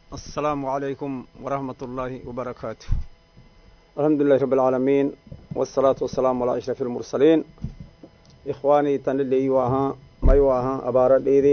السلام عليكم ورحمة الله وبركاته الحمد لله رب العالمين والصلاة والسلام على أشرف المرسلين إخواني تنلي واها ما يواها أبارة ديدي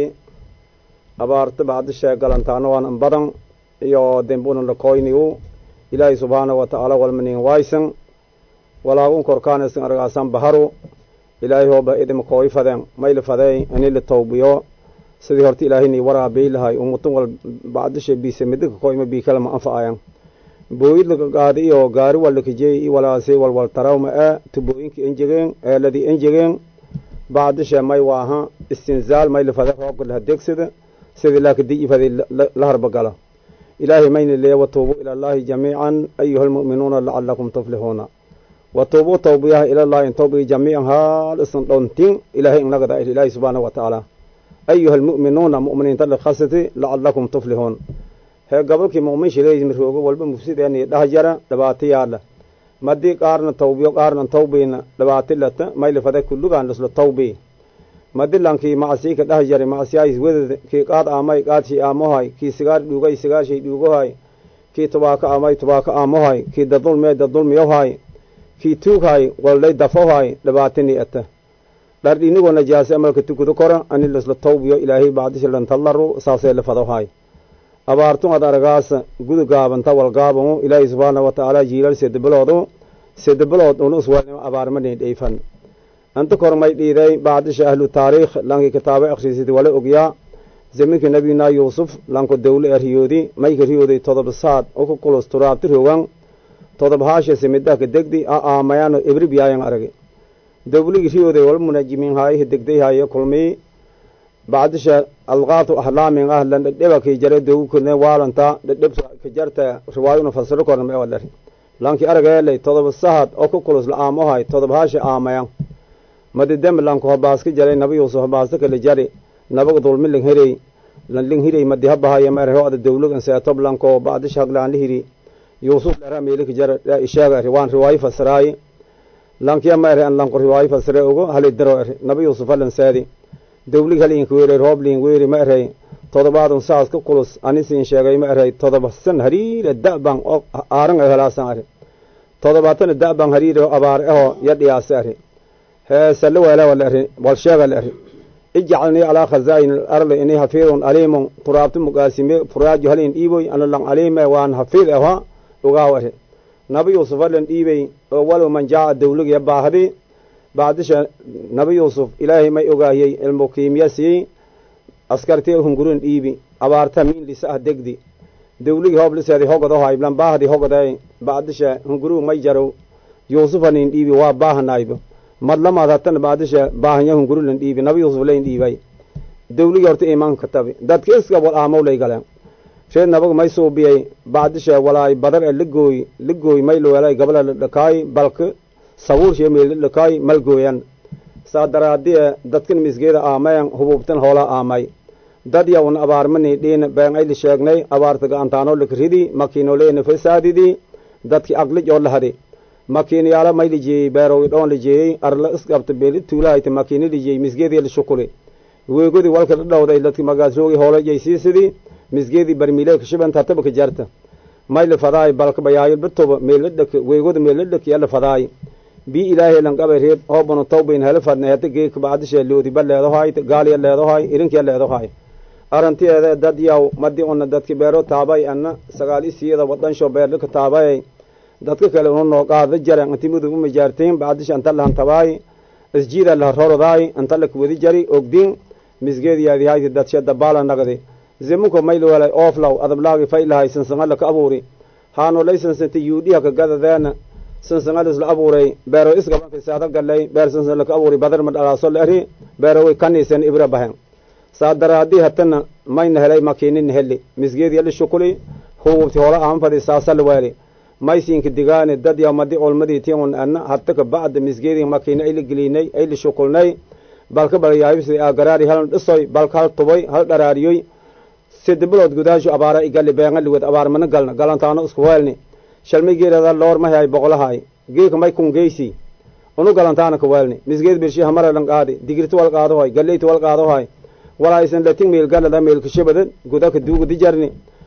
أبارة بعد الشيء قلنتانو وان أنبضن iyo dembuna lakoynigu ilaahay subxaana wa tacaala walmanin waysan walaagun korkaanasin argaasan baharu ilaahay hooba idima kooy fadeen mayli fadey ani la tawbiyo sidii horta ilaahayni waraabii lahay umutun wal bacdisha biise midika koyma biikalama anfa'ayan booyid laka qaadi iyo gaari walakajey i walaasi walwal tarawma e tubooyinka enjegeen eeladii enjegeen bacdisha may waaha istinzaal mayli fade roobka laha degsida sidii laakadii fadi la harbagala ilaahay mayna leeya watuubuu ila allahi jamiican ayuha almu'minuuna lacalakum tuflixuuna watuubuu tawbiyaha ilallahi tawbii jamiican haal isan dhontin ilaahay inagada ilaahay subxaanahu wa tacaala ayuha almu'minuuna mu'miniinta likhasati lacalakum tuflixuun hee gobolkii mu'min shileey miroogo walba mufsideeni dhah jara dhibaato yaala madii qaarna tawbiyo qaarna tawbiina dhibaati lata mayli fade kullugaan isla tawbii madilankii macsii ka dhah jari macsiyaais weded kii qaad aamay qaadshii aamohay kii sigaar dhuugay sigaarshay dhuugohay kii tubaako aamay tubaako aamohay kii dadulmee dadulmiyohay kii tuughay walday dafohay dhibaatini ata dhardhinigoo najaase amalka tukudo kora ani lasla tawbiyo ilaahay bacdishilantallaru saasee la fadohay abaartun ad aragaasa gudu gaabanta walgaabamu ilaahay subxaana wa tacaala jiilal sedebiloodu sedebilood unu iswalnimo abaarmani dheyfan anta kormay dhiiday bacdisha ahlu taariikh lankii kitaabo akhriisidi wala ogyaa zaminkii nabiyuna yuusuf lanko dawle e riyoodi mayka riyooday todoba saad uka kulus turaabti rogan todob haasha simidaka degdi a aamayano ebribiyaayan aragi dawligii riyooday wala munajimiin haayihi degday haaye kulmii bacdisha alqaatu ahlaamin ah lan dhedheba kii jare dogu kone waalanta dhedhebta ka jarta riwaayuna fasiro korna ma wadhari lankii arageelay todoba sahad oo ka kulus la aamohay todob haasha aamayan madidem lanko habaaska jaray naba yuusuf habaasta kala jari nabaga dulmi ling hirey ling hirey madi habahaye ma erho ada dawlagan seetob lanko bacdisha haglaan la hiri yuusuf lera meelika jara isheega eri waan riwaayo fasiraaye lankiya ma eri an lanko riwaayo fasire ogo hali daro eri naba yuusuf halan seedi dawlig halin weere rooblin weeri ma erey todobaadun saas ka kulus anisin sheegay ma erey todoba san hariire da'ban oo aaran ay helaasan eri todobaatana da'ban hariire oo abaar aho yadhiyaase eri heesale weela wala eri wal sheega la eri ijcalnii calaa khazaa'in alardi inii hafiidun aliimun turaabti mugaasime furaajo halin dhiiboy ana lan aliime waan hafiid aha ogaaw eri naba yuusuf halan dhiibey oo walow man jaaca dawligiya baahdi bacdisha nabi yuusuf ilaahay may ogaahiyey ilmu kiimiya siiyey askarti hungurun dhiibi abaarta miin lisa ah degdi dawligii hoob liseedi hogodohay lan baahdi hogoday bacdisha hunguruu may jarow yuusufanin dhiibi waa baahanaybo madlamaad hatana bacdisha baahanya hungurulan dhiibi nabi yuusuf layn dhiibay dawligii horta imaanka tabi dadka iska wal aamow lay galeen reed nabaga may suubiyey bacdisha walaay badar e ligooy ligooy may lawelay gabala la dhakaay balka sabuurshiyo meeldhakaay malgooyan saa daraadiye dadkan misgeeda aamayan hububtan hoola aamay dad yawn abaarmani dhiin been ayli sheegnay abaarta ga'antaano likridi makiinoleena fasaadidi dadki aglij oo lahadi makiinayaala may lijeeyey beerowi dhoon lijeeyey arla isqabta beeli tuulahayta makiina lijeeyey misgeediya lishukuli weegodi walka dhadhowday dadki magaasroogi hoola jaysiisidi misgeedii barmiilee kashibanta tabaka jarta may lifadaay balka bayaayo bitoba meeladhak weegoda meeladhak yala fadaay bii ilaahay lanqabay reeb hoobanu tawbayn hela fadna heta geeka bacdisha loodiba leedohay gaaliya leedohay irinkiya leedohay arantiyeeda dad yaw madi una dadki beero taabay ana sagaal isiyada wadansho beerlika taabay dadka kale una noo qaada jare antimudu uma jaarteen bacdisha anta lahan tabaay isjiida laha rorodaay anta laka wadi jari ogdin misgeediyaadihayti dadsha dabaala nagdi zimunko maylwelay ooflaw adablaagi faylahay sansanga laka abuuri haano lay sansanta yuudhiha ka gadadeena sansangalis la abuuray beero isgabanka saada galay beer sansan laka abuuray badar ma dhalaaso la eri beero way kaniisen ibra bahen saa daraadii hatana mayna helay makiinin heli misgeedi yali shukuli huububti hoola aanfadi saasala weeli maysinka digaani dad yamadi olmadii tiun ana hataka bacda misgeedi makiina ayla gelinay ayla shukulnay balka balyaabisi agaraari halan dhisoy balka hal tubay hal dharaariyoy sidibilood gudaashu abaara igali beengaligod abaar mana galna galantaano isku weelni shalmay geerada loor mahay boqolahay geeka may kun geysi unu galantaana ka weelni misgeed birshi hamara lan qaadi digirti wal qaadahoy galeyti wal qaadahoy walaa isan latin meel galada meel kashabada gudaka duuga dijarni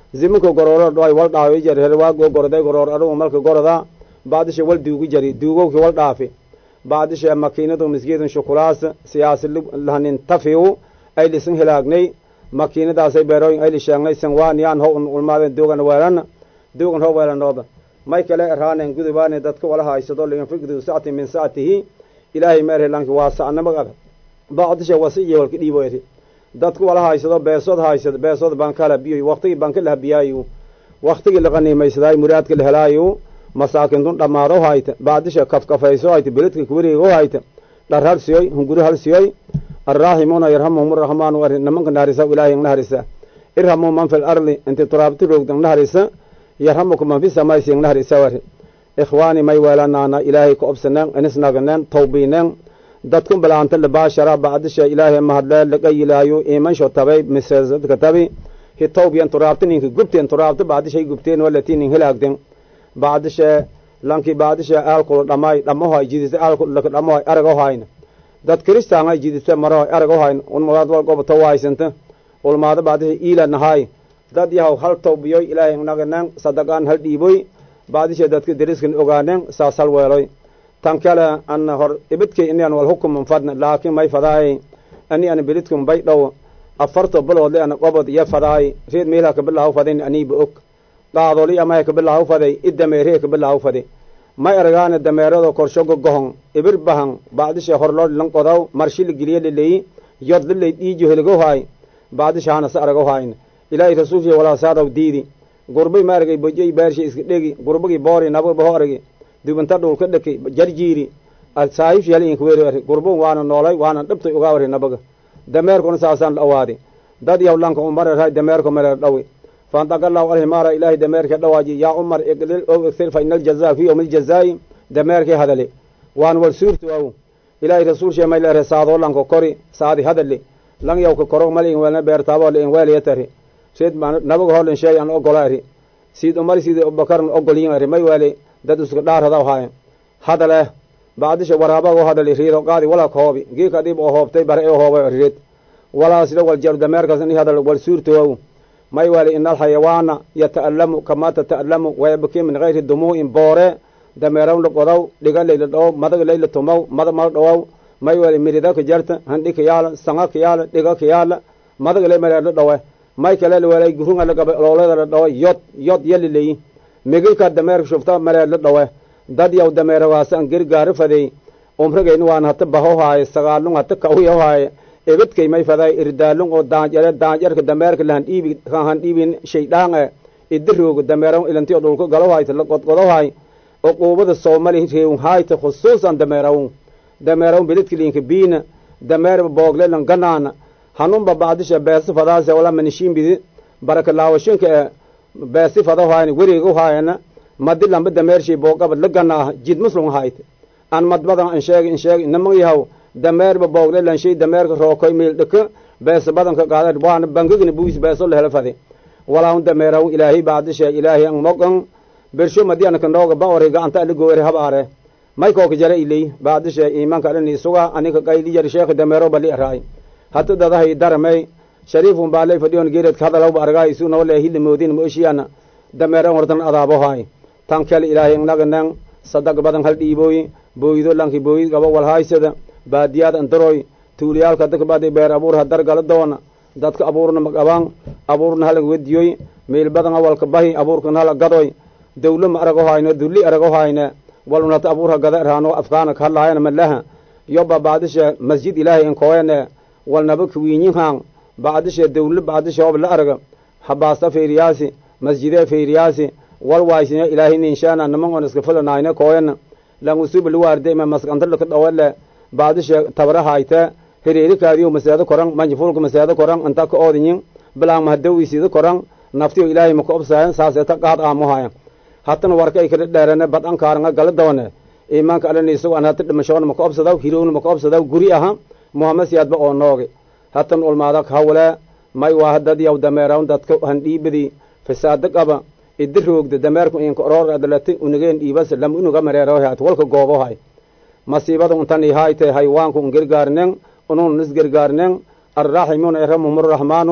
ziminka gorooro dhoay wal dhaafi jari herwaagoo goroday goroor adugu malka goroda baadisha wal duugu jari duugowki wal dhaafi baadisha makiinadu misgeedun shukulaas siyaasi lahanin tafiu ay lisin hilaagnay makiinadaasay beerooyin ayli sheegnay sanwaaniyaan ho ulmaadeen duugan weelan duugan ho weelanooba may kale eraanen gudubaane dadka wala haysado liinfiqdu sacti min sactihi ilaahay meerhelanki waa sacnamag baadisha wasiiye walka dhiiboyri dadku wala haysado beesood haysado beesood bankala biyoy waktigii banka la habiyaayu waktigii la qaniimaysadaay muraadka la helaayu masaakintun dhammaado hayta baadisha kafkafayso hayta beledka kuwareego hayta dhar hal siyoy hunguri hal siyoy arraaximuuna yarhamuhum araxmaanu ari nimanka naharisa ilaahay ang naharisa irhamuu man fil arli inti turaabti roogdang naharisa yarhamuka man fi samaysi ang naharisa wari ikhwaani may weelanaana ilaahay ka obsaneen inisnaganeen tawbiineen dadkun balaanta labaashara bacdisha ilaahay mahadlee laga yilaayo imansho tabay misesadka tabi hitawbiyan turaabta ninka gubteen turaabta bacdishay gubteen walati nin hilaagden bacdisha lanki bacdisha aalkula dhamay dhamohay jidisa aalkulaka dhamohay aragohayna dad kristaanga jidisa marahoy aragohayn unmagaad wal gobata wahaysanta ulmaada bacdisha iila nahay dad yahaw hal tawbiyoy ilaahay naganeen sadaqaan hal dhiiboy bacdisha dadka deriskan ogaaneen saas hal weeloy tan kale ana hor ibidkay inian wal hukuman fadna laakiin may fadaay ani ana belidkum bay dhow afarto biloodle ana qobod iyo fadaay reed meelha kabilahaw fadin aniiba og qaadoli amaya kabilahaw faday i dameeree kabilahaw fadi may aragaana dameerado korshogo gohon ibir bahan bacdisha horloo lan qodaw marshila geliye laleyi yod lalay dhiijo heligohaay bacdishaana sa aragahayna ilaahay rasuulkiya walaasaadaw diidi gurbay ma aragay bojay baarsha iska dhegi gurbagii boori nababa ho aragi dubanta dhulka dhaki jarjiiri saahif yaliinka weeri gurbun waana noolay waana dhibtay ugaa wari nabaga dameerkuna saasaan la awaadi dad yaw lanka umarerhay dameerka mareer dhawi faantaqalaw alhimaara ilaahay dameerka dhawaaji yaa umar iqlil ow iksir fa ina aljazaa fi yowmi aljazaa'i dameerkii hadale waan wal suurtu aw ilaahay rasuul shee may leere saadoo lanka kori saadi hadale lang yawka koro mal in weelna beertaabo la in weelaya tari seed nabaga hoolin sheey aan ogola ari siid umar siid abubakarn ogolyin ari may weele dad isku dhaaradaw haayan hadale bacdisha waraabago hadali riido qaadi walaa kahoobi geeka dhib oo hoobtay bare oo hoobay riid walaa sida wal jar dameerkaas in hadal wal suurtoow may wali ina alxayawaana yata'allamu kamaa tata'allamu wayabki min gayri dumuu'in boore dameeraw la qodaw dhiga layla dhowow madag layla tumow mada mal dhowow may wali mirida ka jarta handhi ka yaala sanga ka yaala dhiga ka yaala madag lay mareerla dhowe may kale walay gurunga la gaba loolada la dhowe yod yod yali leyi migilka dameerka shufta mareerla dhowe dad yaw dameeragaas an gergaari fadey umrigayna waan hata baho haaye sagaalung hata kauya haaye ebedkay may faday irdaalung oo daanjare daanjarka dameerka lahan dhiibi kahan dhiibin shaydhaan e idirooga dameero ilantiyo dhulka galo hayta la godgodo hay uquubada soomali reewun hayta khusuusan dameerawun dameerawun belidka liinka biina dameerba boogle lan ganaana hanunba bacdisha beesi fadaase wala manishiinbidi baraka laawashinka e beesi fado haayna weriga haayana madi lamba dameershay boogaba la ganaaha jid muslum hayte an madbadan an sheeg in sheeg namang yahaw dameerba boogle lanshay dameerka rookoy meel dhaka beesa badanka qaada waana bangagna buis beeso lahela fade walaahun dameeraw ilaahay bacdisha ilaahay an mogan bersho madi anaka nooga ba ore gacanta ala goore habaare may kooka jara iley bacdisha iimanka alani suga anika qayli jar sheekh dameero bali araay hata dadahay daramay shariifun baalay fadhiyon geeredka hadalawba argaay isu noole hili moodin mooshiyaana dameeran wartan adaabo haay tan kale ilaahay naganan sadag badan hal dhiibooy booydo lanki booyid gaba walhaaysada baadiyaad andaroy tuuliyaalka dadka baadi beer abuurha dargala doona dadka abuurna magabaan abuurna hala wediyoy meel badan awalka bahi abuurkana hala gadoy dawlo ma arago hayno dulli arago hayne walunata abuurha gada raano afkaana kahadlaayana malaha yoba bacdisha masjid ilaahay inkoyane walnaba kawiinyihan bacdisha dawlo bacdisha ob la araga habaasta feeriyaasi masjidee feeriyaasi wal waysine ilaahay ninshaana naman on iska fulanayne koyana langusuba luwaarde ma maskantala ka dhawale baadisha tabara hayte hireeri kaadiyo maseedo koran manjifulka maseedo koran anta ka oodinyin bilaan mahadawisiida koran naftiyo ilaahay maka obsaayan saaseta qaad aamuhaya hatana warka ay kada dheerane bad ankaaranga gala dawane iimaanka alani isago an hata dhimashoona maka obsadaw hirowna maka obsadaw guri aha muhamed siyaadba oo nooge hatan ulmaada hawle may waa dad yaw dameerawn dadka handhiibadi fasaado qaba idi roogda dameerku inka oroor adalati unigeen dhiibas lam unuga mareerohat walka goobohay masiibada untani hayte haywaanku un gergaarnen unun is gergaarnen arraximuna erhamuhum arraxmaanu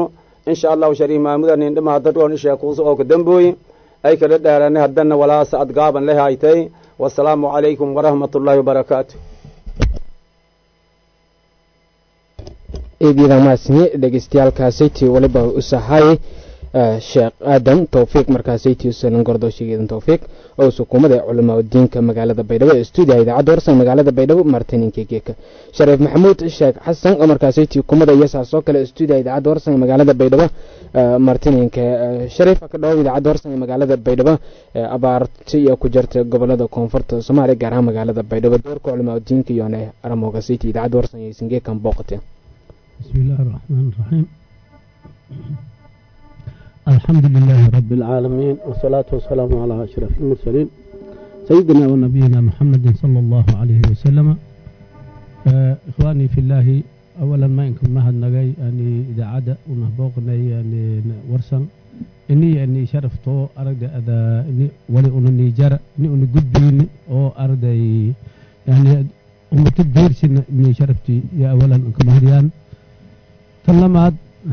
insha allahu shariif maamudan indhamaha dadkoon isheekuusa oo ka dambooyi ay kala dheerane haddana walaasa ad gaaban le haytay wasalaamu calaykum waraxmat ullaahi wabarakaatu eedyada maasni dhegeystayaalkaasaytii waliba u sahay sheekh aadan towfiiq markaasaytii usalan gordoshigeedan towfiiq oo sukuumada culamaa diinka magaalada baydhabo ee stuudiyaha idaacadda warsan magaalada baydhabo martininka geeka shariif maxamuud sheekh xasan oo markaasaytii kumada iyo saasoo kale stuudiyaha idaacadda warsan ee magaalada baydhabo martininka shariif ka dhawow idaacadda warsan ee magaalada baydhabo abaarti iyo ku jirta gobolada koonfurta soomaaliya gaar ahaan magaalada baydhabo doorka culamaa diinka iyone aramoogasaytii idaacadda warsan iyo singeekan booqateen بسم الله الرحمن الرحيم الحمد لله رب العالمين والصلاة والسلام على أشرف المرسلين سيدنا ونبينا محمد صلى الله عليه وسلم آه إخواني في الله أولا ما إنكم مهد نجاي أني إذا عدا ونهبوقنا يعني ورسن إني أني شرفته أرد أذا إني ولي أنني جرى إني أني قد بيني أو أرد يعني أمتي ديرسن إني شرفتي يا أولا إنكم مهديان talamaad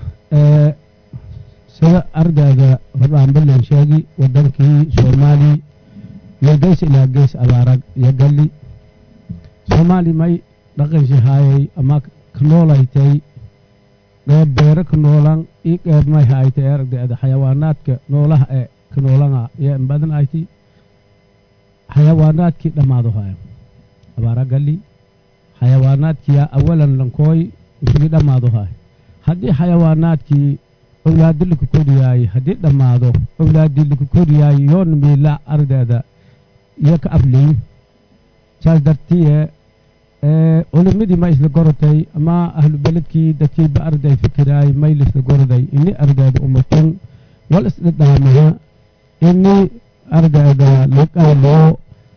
sida ardayga horbaanbalan sheegi wadankii soomaali iyo geys ilaa geys abaarag iyo galli soomaali may dhaqanshi haayay ama ka noolaytay qeyb beero ka noolan ii qeyb may haaytay ardayda xayawaanaadka noolaha ee ka noolana iyo in badan ayti xayawaanaadkii dhammaado haaya abaara galli xayawaanaadkiya awalan lankooy isugii dhammaado haaya haddii xayawaanaadkii owlaadi laka koriyaayey haddii dhammaado owlaadii laka koriyaayey yoona miila ardayda iyo ka afleyn saas dartiye culimadii ma isla gorotay ama ahlu beledkii dadkiiba arday fikiraay may laisla goroday ini ardayda umatun wal isdhadhaamaha ini ardayda laqaaliyo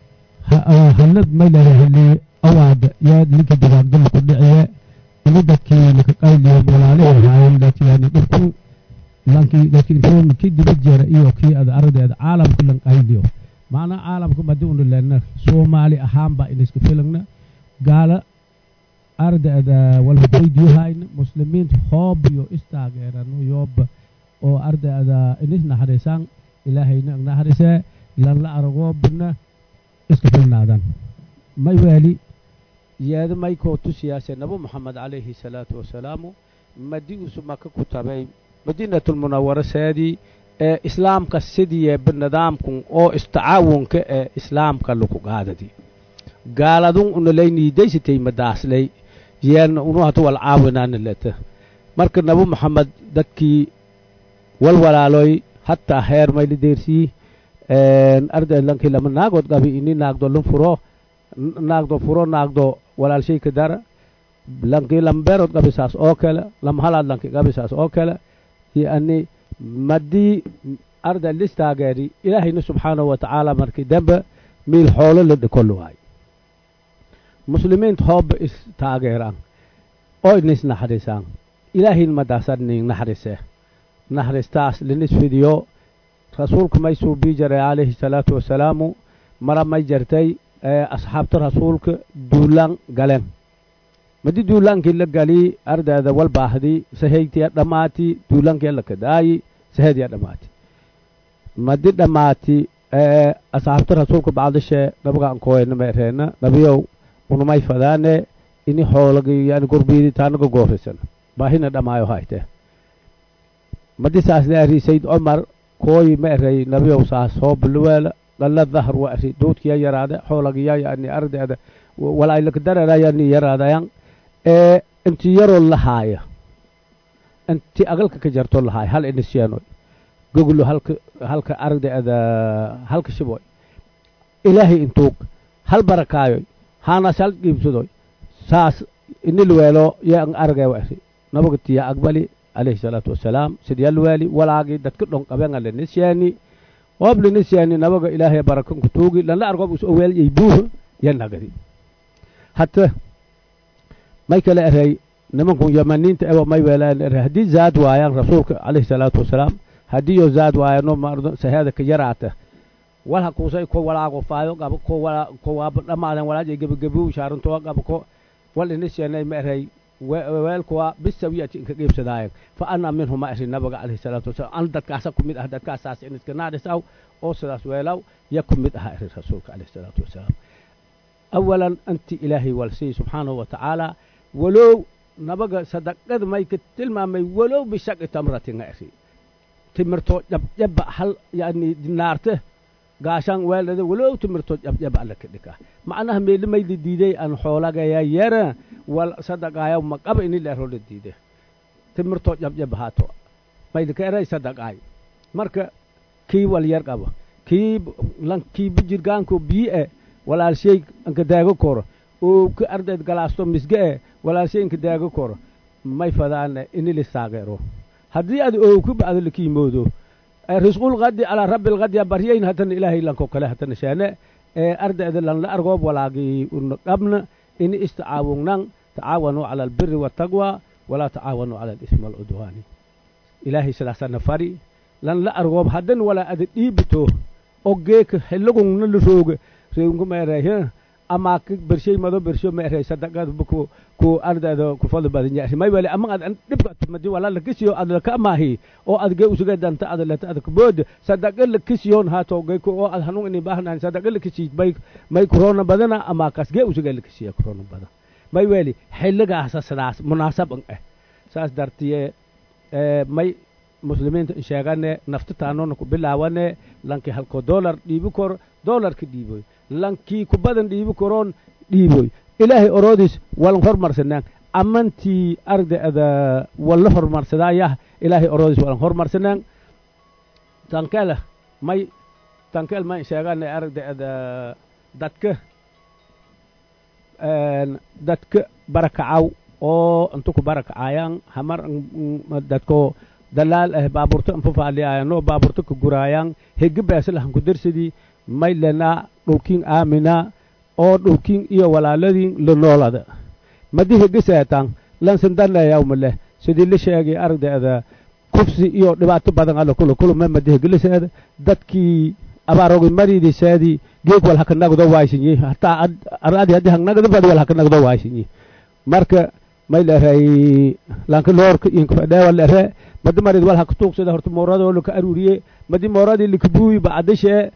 hanad may lalaheli awaada yaa linka digaagdala ku dhiciye ini dadkii laka qayliyo walaalihi haayeen laakiin dhibku lankii laakiin intuu kii diba jeera iyo kii ada ardayda caalamka lan qayliyo macnaa caalamka madi unu lena soomaali ahaanba iniska filagna gaala ardayda walhadweydiyohayna muslimiinta hoob iyo istaageerano yooba oo ardayda inis naxariisaan ilaahayna naxariisee lan la aragoobna iska filnaadan may weeli yeeda maykoo tusiyaase nabi moxamed calayhi salaatu wasalaamu madi usu maka ku tabay madiinatulmunawara seedii ee islaamka sidiyeeba nidaamkun oo istacaawunka ee islaamka laku qaadadi gaaladun unalaynidaysidtay madaaslay yeerna unu hatu wal caawinaana leta marka nabi moxamed dadkii walwalaaloy hataa heer mayla deersii arday lankii lama naagood qabi ini naagdo lun furo naagdo furo naagdo walaalshay ka dara lankii lambeerood qabi saas oo kale lama halaad lankii qabi saas oo kale yani madii arday listaageeri ilaahayna subxaanahu watacaala markii dambe miil xoolo la dhikolo waay muslimiinta hooba is taageeraan oo inis naxariisaan ilaahayn madaasan nin naxariise naxariistaas linis fidiyo rasuulka may suubii jaray calayhi salaatu wasalaamu mara may jartay asxaabta rasuulka duulaan galeen madi duulaankii la galii ardayda wal baahdi sahaytiya dhammaati duulaankii la kadaayi sahaydiya dhammaati madi dhammaati asxaabta rasuulka bacdishee nabagaan kooyna meereena nabiyow unumay fadaane ini xoolagi yani gurbiidi taanaga goorisan baahina dhammaayo hayte madi saas la eri sayd cumar kooyi ma erey nabiyow saas hoo bulweela dhalla dahar wa eri duudkiya yaraade xoolagiya yani ardayda walaylaka dararayani yaraadayan ee inti yaroo lahaaya inti agalka ka jarto lahaaya hal inisyeenoy goglo halka halka ardayda halka shiboy ilaahay intuug hal barakaayoy haanaas hal qiibsadoy saas inilweelo yan argay wa eri nabaga tiya aqbali alayhi salaatu wasalaam sidyalweeli walaagii dadka dhon qabenga lenisyeeni hoob lenisyeeni nabaga ilaahay barakanku tuugi lanla argob us oweelyay buuha yanagadi hata may kale erey nimankun yamaniinta ewa may weelaan erey haddii zaad waayaan rasuulka calayhi salaatu wasalaam haddii yo zaad waayano mardo saheeda ka yaraata walha kuusay ko walaago faayo qaba ko wala ko waaba dhamaadan walaajay gebagabiw shaarantoa qaba ko wal inisyanay ma erey weelkuwa bisawiyati inka qiibsadaayan fa ana minhuma iri nabiga calayhi salaatu wasalaam an dadkaasa ku mid ah dadkaasaas in iska naadhisaw oo sidaas weelaw ya ku mid aha iri rasuulka calayhi salaatu wasalaam awalan anti ilaahay walsiy subxaanahu wa tacaala walow nabaga sadaqada may ka tilmaamay walow bishaqi tamratin iri timirto jabjaba hal yani dinaarte gaashaan weeldhada walow timirto jabjaba alla ka dhika macnaha meelimayda diiday aan xoolagaya yara wal sadaqaayo maqaba ini leeroola diide timirto jabjaba haato maydaka eray sadaqaay marka kii wal yar qaba kii lan kii bijirgaanko bii e walaalshay anka daago koro oo ka ardayd galaasto misge e walaalshay inka daago koro may fadaane ini lisaageero haddii ad ooku bacdo lakiimoodo risqul qadi calaa rabbi lqadya baryayn hatana ilaahay lanko kale hatana sheene ee ardayda lanla argoob walaagi una qabna ini istacaawugnan tacaawanuu cala albiri waataqwa walaa tacaawanuu cala alismi walcudwaani ilaahay sidaasana fari lanla argoob haddan walaa ada dhiibito ogeeka xillagungna la rooga reegunku meerey ama bershay mado bersho meerey sadaqad ku ku ardayda ku fadl badan yahay may wali ama ad dhibka tumadi wala la kisiyo ad la kamahi oo ad ge usuga danta ad la ad kubod sadaqa la kisiyon hato ge ko oo ad hanun ini bahnan sadaqa la kisi bay may corona badana ama kas ge usuga la kisiyo corona badan may wali xilligaas sidaas munaasab ah saas dartiye may muslimiinta sheegane naftataanona ku bilaawane lankii halko dollar dhiibi kor dollarka dhiiboy lankii ku badan dhiibi koroon dhiiboy ilaahay oroodiis walan hormarsanaan amantii ardayda walla hormarsadaayah ilaahay oroodiis walan hormarsanaan tankele may tankel may sheegane ardayda dadka dadka barakacaw oo inta ku barakacayaan hamar dadko dalaal ah baaburto anfafaaliyaayano baaburto ka guraayaan hegi beesalahan ku darsadii may lena dhowkiin aamina oo dhowkiin iyo walaaladii la noolada madi hegi seetan lansan danayaw maleh sidii la sheegay ardayda kufsi iyo dhibaato badan alla kula kulme madi hegi la seeda dadkii abaarogi mariidi seedi geeg wal haka nagdo waaysinyi hataa aradi haddii hangnagdo badi wal haka nagdo waaysinyi marka may leray lanka loorka inka fadheewa lere madi marid wal haka tuugsada horta mooradoo laka aruuriye madi mooradii likabuuyi bacdishe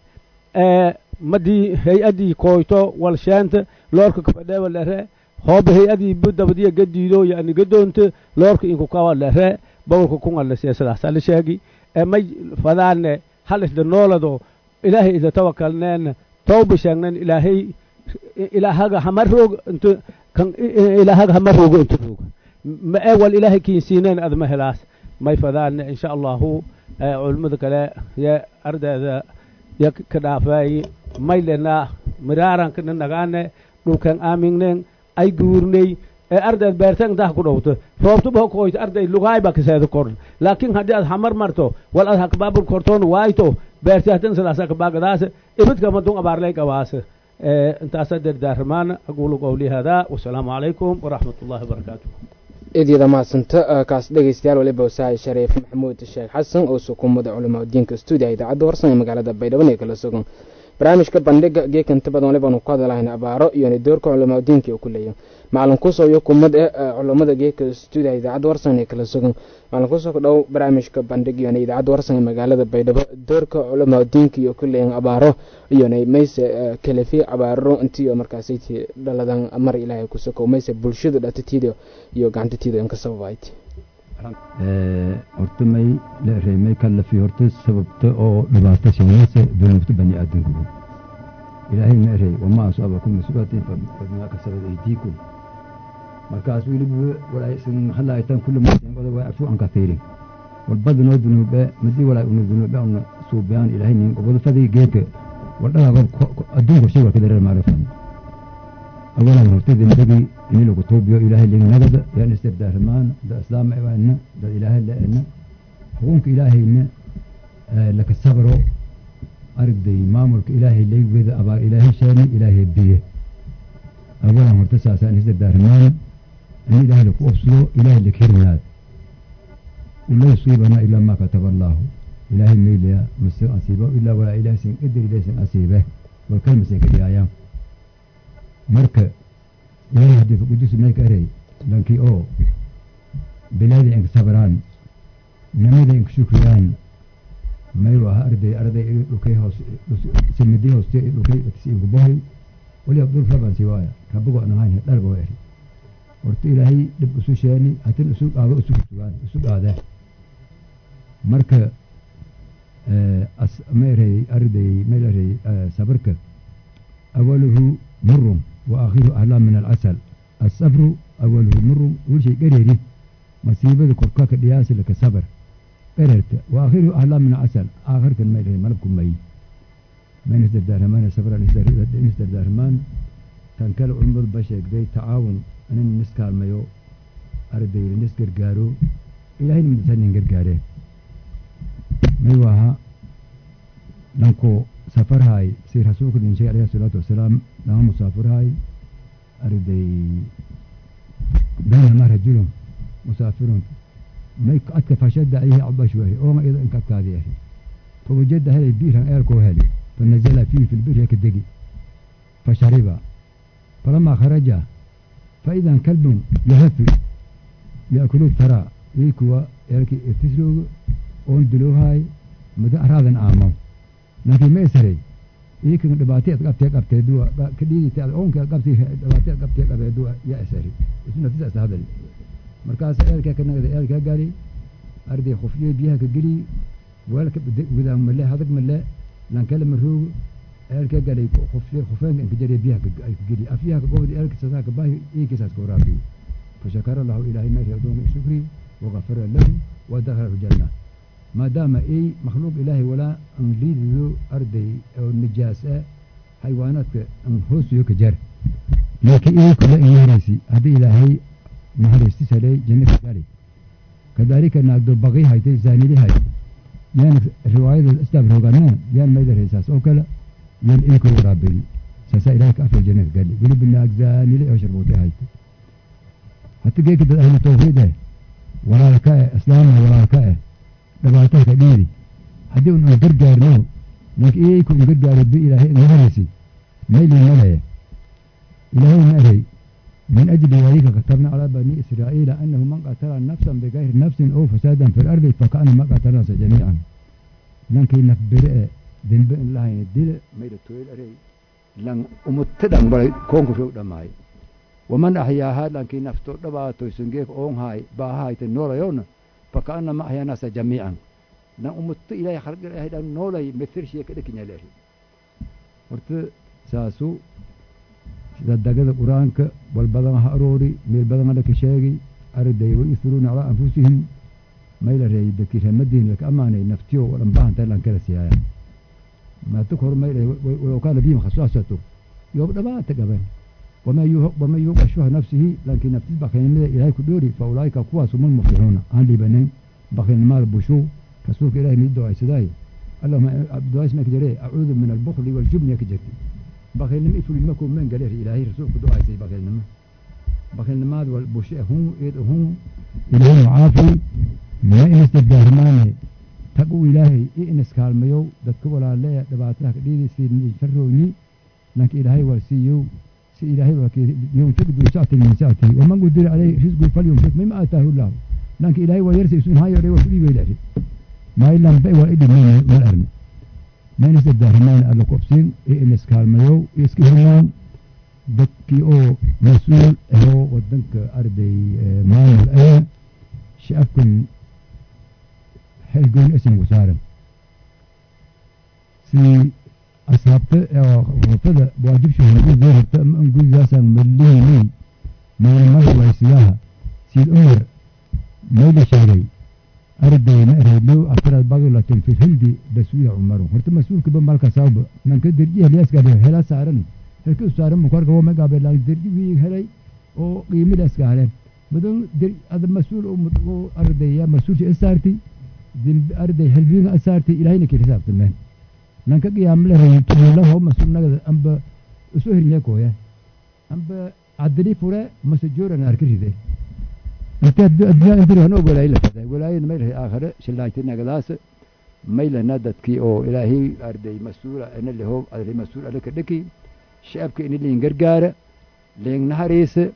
madi hay-adii koyto wal sheenta loorka kafadheewa lere hooba hay-adii budabadiya gadiido yani gadoonta loorka inku kawa lere bawlka kunga siya sidaasa la sheegi may fadaane hal isda noolado ilaahay ida tawakalneen tawba sheegnen ilaahay ilaahaga hama roog inta kan ilaahaga hama roogo inta roogo ma ee wal ilaahay kiinsiineen adma helaas may fadaane insha allahu culimmada kale ya ardayda ya ka dhaafaaye may lenaa miraaranka nagaane dhulkan aamingneen ay guurney ee ardayd beerteen dah ku dhowto roobtuba koyto arday lugaay baa kaseeda korn laakiin haddii aad hamar marto wal ad hakabaabur kortoon waayto beerti hadan sidaasa kabaagadaas ibidka madun abaarlay qabaas intaasa dardaarmaana aqulu qowli hada wasalaamu calaykum waraxmat ullahi wabarakaatu idyada mahadsanta kaas dhegeystayaal waliba wasahay shariif maxamuud sheekh xasan oo sukumada culamaa diinka stuudiya idaacadda warsan ee magaalada baydhabo ee kala sugan barnaamijka bandhiga geekanta badan walibaanu ku hadlahayn abaaro iyona doorka culamaa diinka ku leeya macalin kusoo iyo kumad ee culamada geeka stuudiya idaacadda warsan ee kala sugan macalin kusoo dhow barnaamijka bandhig iyona idaacadda warsan ee magaalada baydhabo doorka culamaa diinka iyo ku leeyan abaaro iyona mayse kalefi abaaro intiyo markaasaytii dhaladan mar ilaahay ku sokow mayse bulshada dhatatiida iyo gacantatiida inka sababayti horta may la reemay kallafi horta sababta oo dhibaato sheegaysa dunuubta bani aadamku ilaahay ma erey wamaa asaabakum musibatin fabimaa kasabat aydiikum markaas weliba walaasan halaayitan kulli martin qodob waa afu an kathiirin walbadinoo dunuube madii walaa una dunuube una suubeyaan ilaahay nin qobodo fadii geedka waldhagaa adduunka shay waa kadareer maarifan awalan horta dembigii ini lagu tuubiyo ilaahay lignagada yaan istirdaarmaan da islaama ewaana da ilaahay la-ena xukunka ilaahayna laka sabro aragday maamulka ilaahay laygweda abaar ilaahay sheeni ilaahay biye awalan horta saasaan istirdaarmaan in ilaahay laku obsado ilaahay lakirinaad ula yusiibana ilaa maa kataba allaahu ilaahay maylaya mase asiibo ilaa walaa ilaahsin qadar ilaahsin asiibe walkalmasin ka dhiyaayaan marka ilaahay xadiidka qudus may ka erey lankii oo bilaadi inka sabraan namida inka shukriyaan mayu aha arday arday dhukay hoos simidi hooste dhukay inka bohay waliba dhul raban si waaya rabigo aan ahayn dharba waa eri horta ilaahay dhib isu sheeni hatin isu dhaado isu kusugaan isu dhaadee marka meerey arday meelerey sabarka awaluhu murun wa aakhiruhu ahlaa min alcasal asabru awaluhu murun wilshay dhereeri masiibada korkaka dhiyaasi laka sabar dhererta wa aakhiruhu ahlaa min alcasal aakhirkan meelerey malabku mayi من استردارمان سفر استردارمان كان كلا علمد بشيك دي تعاون أن نسكال ميو أردي نسكر قارو إلهي من تسنين قرقاره ميوها لنكو سفر هاي سير حسوك دين شيء عليه الصلاة والسلام لهم مسافر هاي أردي بينما رجل مسافر ما يكأتك فشد عليه عبا شويه أو ما إذا انكت هذه فوجد هذه بيرها إيركو هذه فنزل فيه في البئر هيك الدقي فشرب فلما خرج فإذا كلب يهف يأكل الثرى يكوى يركي ارتسلو وندلو هاي مدى أراض عامو لكن ما يسري يمكن دباتي قبتي قبتي دوا كديدي تاع اونك قبتي دباتي قبتي قبتي دوا يا اسري اسمه تسع هذا مركز ايركا كنا ايركا قالي اردي خفيه بيها كجري ولك وذا مله هذاك مله لان كلم الروق ايركا قالي خفيه خفين انك جري بيها كجري افيها كقود ايركا ساك باي اي كيساس كورابي فشكر الله الهي ما يهدون شكري وغفر له ودخل الجنه ما دام اي مخلوق الهي ولا انجليد ذو اردي او النجاسة حيوانات ان هوس يوك جر لكن اي كل ايريسي هذه الهي مهرستي سلي جنة قالي كذلك ناقدو بغي هاي زاني لي هاي يعني رواية الاسلام روغانا يعني ما يدري اساس او كلا يعني اي كل رابي ساسا الهي كافر جنة قالي قولي بالناق زاني لي او شربوتي هاي حتى كيك اهل التوحيد ولا لكاء اسلام ولا لكاء dhibaatada ka dhiiri haddii un gargaarno laakiin iyayku un gargaaro bi ilaahay naharaysi mayli malaya ilaahay ma eray من أجل ذلك كتبنا على بني إسرائيل أنه من قتل نفسا بغير نفس أو فسادا في الأرض فكأنما قتل الناس جميعا لكن نفبرئ ذنب الله يدل ما يدتويل أري لن أمتدن بل كونك شو دماي ومن أحياها لكن نفتو دباتو سنجيك أون هاي با هاي تنور يونا فكأنما أحيا الناس جميعا na umutto ilaahay khalqi ilaahay dhan noolay methirshii ka dhakin yaleehi horta saasu sida dagada qur-aanka wal badan ha aroori meel badan ha dhaka sheegi arday wa yusiruuna calaa anfusihim mayla reey dadkii reemadiin laka amaanay naftiyo wadan baahantahay lan kala siyaaya maata hor mayla walow kaana bihim khasaasato yoob dhabaata gaban waman yuuqa shuha nafsihi laakiin naftis bakhaynimada ilaahay ku dhoori fa ulaa'ika kuwaasu man muflixuuna aan dhiibanin bakhaynimada bushuu رسولك إلهي من الدعاء سداي اللهم الدعاء اسمك جري أعوذ من البخل والجبن يا كجرتي بخيل لم يفل المكو من قال إلهي رسولك دعاء سي بخيل لما بخيل لما والبشاء هم هم إلهي عافي ما إن استدار ماني تقو إلهي إن اسكال ميو دتك ولا لا دباتك دي سي شروني لك إلهي ورسيو سي إلهي وكي ينفق ذو ساعة من ساعتي ومن قدر عليه رزقه فلينفق مما آتاه الله لكن إلهي ويرسي سن هاي وري وسلي ويلهي ما إلا بأي وإدي من الأرن ما نسد دارمان ألا قبسين إيه نسكال ميو إسكي همان بكي أو مسؤول هو ودنك أردي مان الأيا شأفكن حلقون اسم وسارم سي أصابت وفدا بواجب شو نقول زير نقول زاسا مليه ما المرة ويسياها سي الأمر ميل شهري أردي مأرهلو أفراد بغلة في الهند بسوية عمره هرت مسؤول كبن بالك صاب من كدر جيه ليس قبل هلا سارن هل كل سارن مكار كوا ما قبل لان درجي في هلاي أو قيمة ليس قارن بدون در هذا مسؤول أو أردي يا مسؤول شيء أسارتي ذن أردي هل بين أسارتي إلهي نكير حساب تمام لان كقيام له يتولى له هو مسؤول نقد أم ب أسوهر ليكو يا أم ب عدلي فورا مسجورا ناركري ذي انت الدنيا انت هنا ولا إلا فدا ولا إن ميله آخر شلايتنا قلاس ميله ندتكي أو إلهي أردي مسؤول أنا اللي هو اللي مسؤول عليك دكي شعبك إن اللي ينقرقار لين نهاريس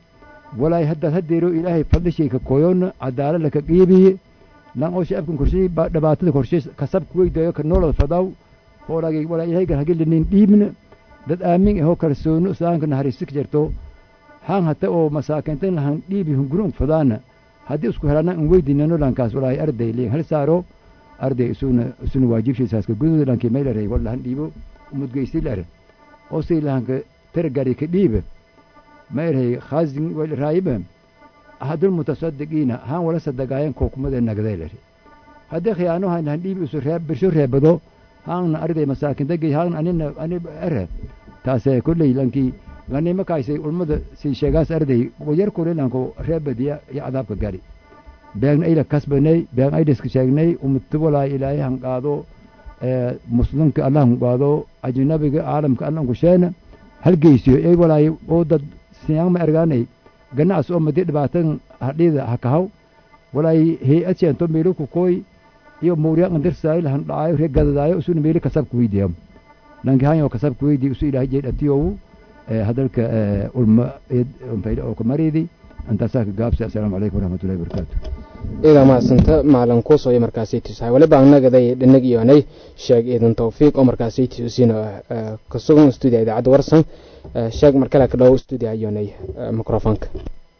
walaay haddaad hadeero ilaahay fadlishay ka koyoona cadaalad laka qiibiye lan oo shacabkan korshay dhibaatada korshay kasab kuweydayo ka noolada fadaw hoolagay walaa ilaahay gar hagilinin dhiibna dad aamin ahoo kalsoono islaamka naxariisik jirto haan hata oo masaakintan lahan dhiibi hungurun fadaana haddii isku helana in weydinano lankaas walaahi arday liin hal saaro arday isuna isuna waajibshiisaaska gududa lankii maylaray wal lahan dhiibo umudgeysi lare oo say lahanka targari ka dhiiba mayrahay khaazin wal raayiba ahadul mutasadiqiina haan wala sadaqaayan kookumada nagday lare haddii khiyaano han lahan dhiibi isu reeb birsho reebado haanna arday masaakin dagay haan anina ani ere taasee kolley lankii lanima kaysay ulmada sii sheegaas arday yar kule lanko reebadiya iyo cadaabka gari beegna ayla kasbanay beegn aydaska sheegnay umatu walaa ilaahay han qaado muslimka allah han qaado ajnabiga caalamka allah kusheena halgeysiyo ey walaay oo dad siyaama ergaanay ganacsi oo madi dhibaatan hadhiida hakahaw walaay hay-ad sheento meelo ku kooy iyo mawriya andirsaay lahan dhacaayo ree gadadaayo isuna meeli kasabka weydiya lanki hanyo kasabka weydiya isu ilaahay jeedhatiyowu hadalka ulma oo kamaridi intaasaa ka gaabsi assalaamu calaykum waraxmatullahi wabarakaatu idaa mahadsanta maalin kuusooyo markaasay tusahay waliba annagaday dhanag iyoonay sheeg iidan tawfiiq oo markaasay tusiina ka sugan stuudiya idaacadda warsan sheeg markale ka dhow stuudiya iyoonay microfonka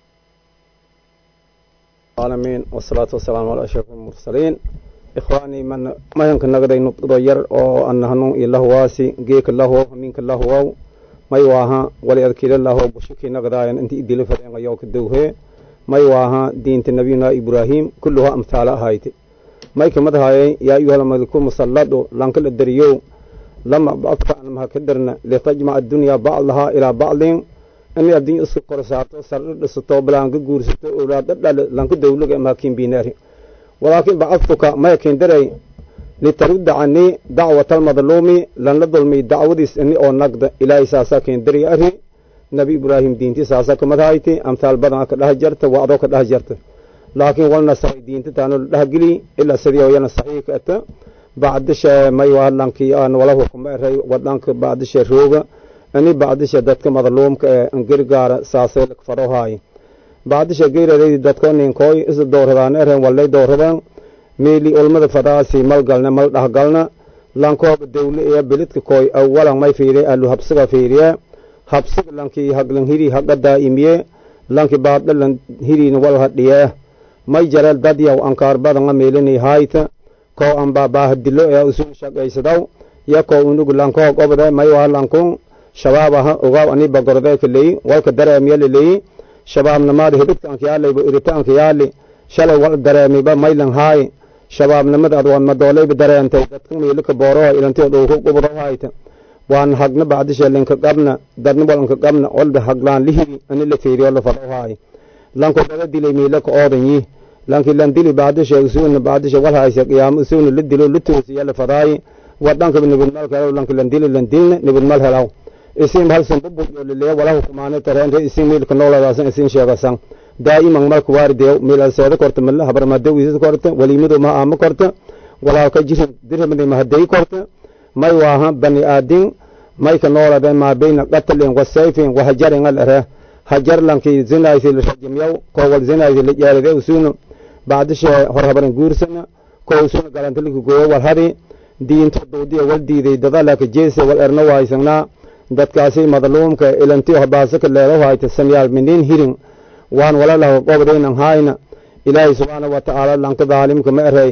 العالمين والصلاة والسلام على أشرف المرسلين إخواني من ما يمكن نقدر نتغير أو أن هنو الله واسي جيك الله ومنك الله واو ما يواها ولا أذكر الله بشكي نقدر أنت إدي لفرين يوك الدوه ما يواها دين نبينا إبراهيم كلها أمثال هايتي ما يكمد هاي يا أيها الملك مسلط لانك الدريو لما بأكثر أنها كدرنا لتجمع الدنيا بعضها إلى بعض in adduun isku korsaato sardho dhisato balaanka guursato owlaado dhale lanka dawlaga maakin binaari walaakin bacadtuka maya kindaray litarudda canii dacwata almadluumi lanla dulmiy dacwadiis ini oo nagda ilaahay saasaa kindari ari nabi ibraahim diinti saasa kamadhayti amhaal badan ka dhaha jarta wacdoo ka dhaha jarta laakiin wal nasaray diinta taano la dhahgeli ilaa sidii yana saxiix ka ata bacdisha may waa lankii aan wala hukuma eray wadanka bacdisha rooga ani bacdisha dadka madluumka ee angirgaara saasay lagfarohaay bacdisha geyraraydi dadko ninkooy isa dowradaan eren wallay dowradaan meeli ulmada fadaasi mal galna mal dhahgalna lankooba dawle ee belidka kooy awalan may fiiriye alu habsiga fiiriye habsiga lankii haglan hiri haga daa'imiye lanki baadhalan hiriina wal hadhiye may jareel dadyaw ankaar badanga meelini haayta koo anbaa baahadilo ee usun shaqaysadaw ya koo unugu lankoog obde may waa lankun shabaabaha ogaaw aniba gordayka leyi walka dareemyala leyi shabaabnimada hibidkaanka yaalayba iritaanka yaali shalay wal dareemiba maylan haay shabaabnimada ad madoolayba dareentay dadka meelika booroha ilantio dhowku gubrohayta waan hagna bacdisha linka qabna dadna walanka qabna olda haglaan lihiri ani la feeriyo la fadhohaay lanko dada dilay meelaka oodan yi lanki lan dili bacdisha usuna bacdisha wal haysa qiyaamo usuna la dilo la toosiya la fadaayi wadanka nibidmal kalaw lanki lan dili lan dilna nibidmal helaw isin halsan bubuyo lilaya wala hukumaane tarente isin milka nooladasan isin sheegasan daa'iman marka waardeew milalseeda korta mila habarmadawiisas korta waliimadu ma aama korta walaa ka jirin dirhamadi mahaday korta may waaha bani aadin mayka noolade maa bayna qatlin wa sayfin wa hajarin al ere hajar lanki zinaysi la rajimyaw kowal zinaysi la jaaride usunu bacdishe hor habaran guursana ko usuna galantalika gooyo wal hadi diinto doodiya wal diiday dadalaka jeese wal erna waaysannaa dadkaasi madluumka ilantiyo habaasaka leedo hayta samyaal minin hirin waan wala laho qobdaynan hayna ilaahay subxaana wa tacaala lanka daalimka ma erey